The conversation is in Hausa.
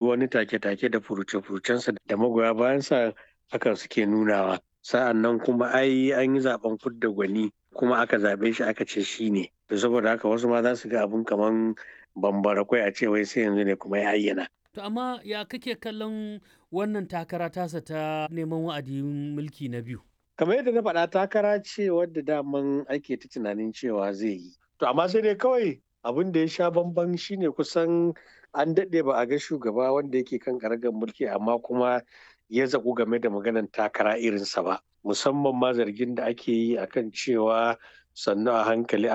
wani take-take da furuce-furucensa da magoya bayansa hakan suke nunawa sa'an nan kuma ai an yi zaben fidda gwani kuma aka zaɓe shi aka ce shi ne to saboda haka wasu ma za su ga abun kaman bambara kwai a ce wai sai yanzu ne kuma ya ayyana To amma ya kake kallon wannan takara tasa ta neman wa'adin mulki na biyu? kamar yadda na faɗa takara ce wadda daman ake ta tunanin cewa zai yi to amma sai dai kawai abin da ya sha bamban shine kusan an daɗe ba a ga shugaba wanda yake kan karagar mulki amma kuma ya zaƙu game da maganan takara irinsa ba musamman ma zargin da ake yi akan cewa sannu a hankali